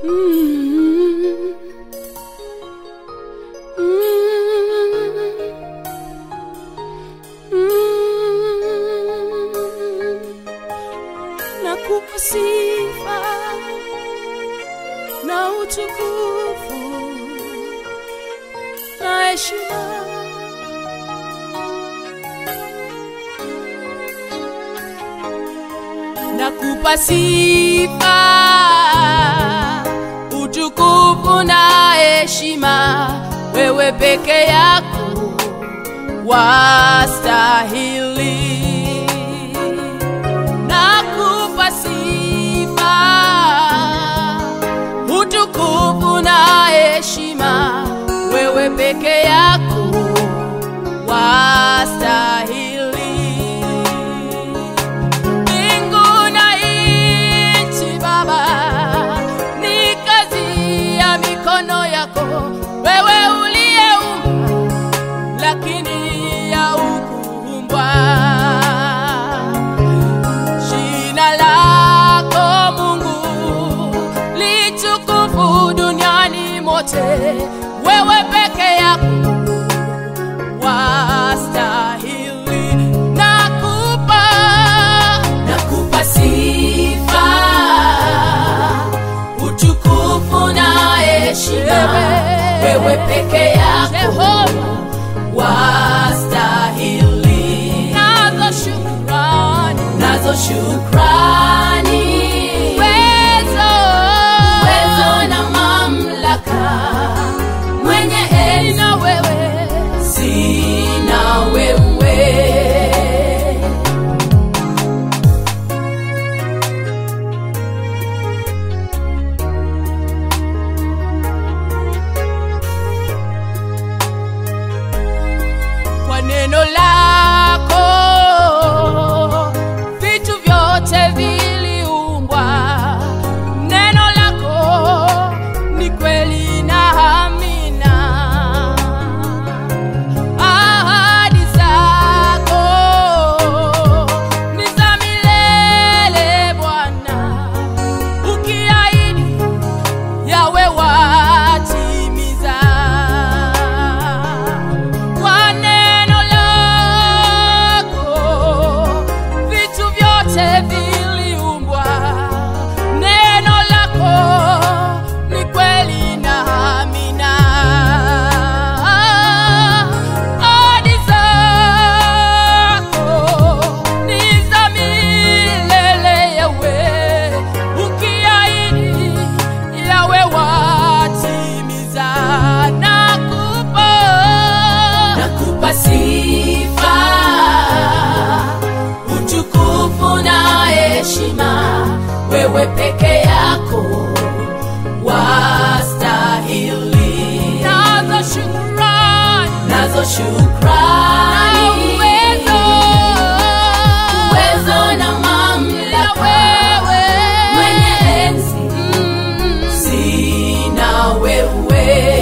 Nakupa sifa na utukufu na heshima nakupa sifa utukufu na heshima wewe peke yako wastahili nakupa sifa utukufu na heshima wewe peke yako wastahili mbingu na nchi baba ni kazi ya mikono yako wewe uliyeumba lakini ya ukuumbwa jina lako mungu litukufu duniani mote wewe peke yako wastahili nakupa nakupa sifa utukufu na heshima wewe peke yako wastahili nazo shukrani nazo shukrani uwezo uwezo na mamlaka mwenye enzi na wewe sina wewe kwa neno lako vitu vyote viliumbwa neno lako ni kweli na amina ahadi zako ni za milele bwana ukiahidi yawe watimiza kwa neno lako vitu vyote viliumbwa neno lako ni kweli na amina ahadi zako ni za milele yawe ukiahidi yawe watimiza nakupa nakupa sifa utukufu na heshima wewe peke yako wastahili nazo shukrani nazo shukrani uwezo uwezo na mamlaka wewe mwenye enzi sina wewe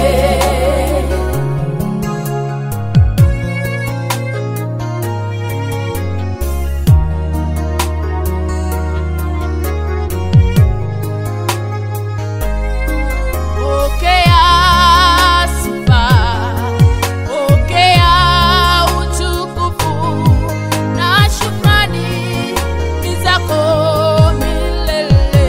Pokea sifa, pokea utukufu na shukrani ni zako milele.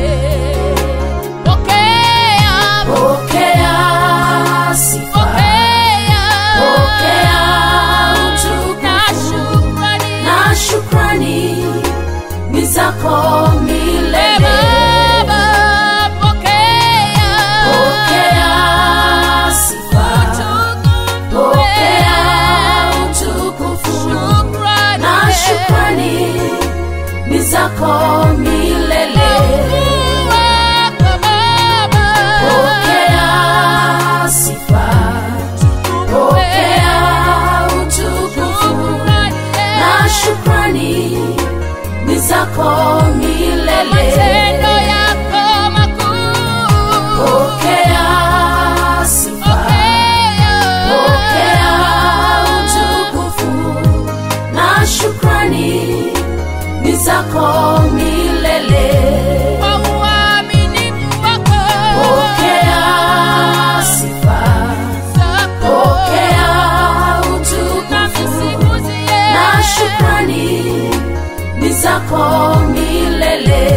Pokea, Pokea sifa, pokea, pokea na utukufu shukrani na shukrani ni zako milele. Baba, pokea, Pokea sifa, utukufu, pokea utukufu shukrani, na shukrani ni zako milele. wako Baba. Pokea sifa, pokea utukufu na shukrani ni zako milele. zako milele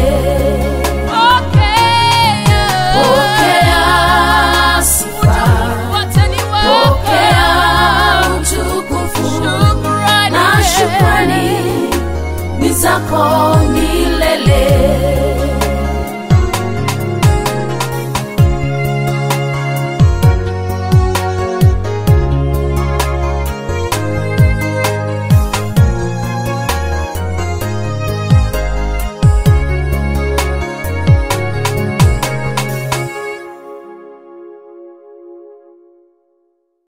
Pokea. pokea sifa Wote ni wako. pokea utukufu Shukrani. na shukrani ni zako milele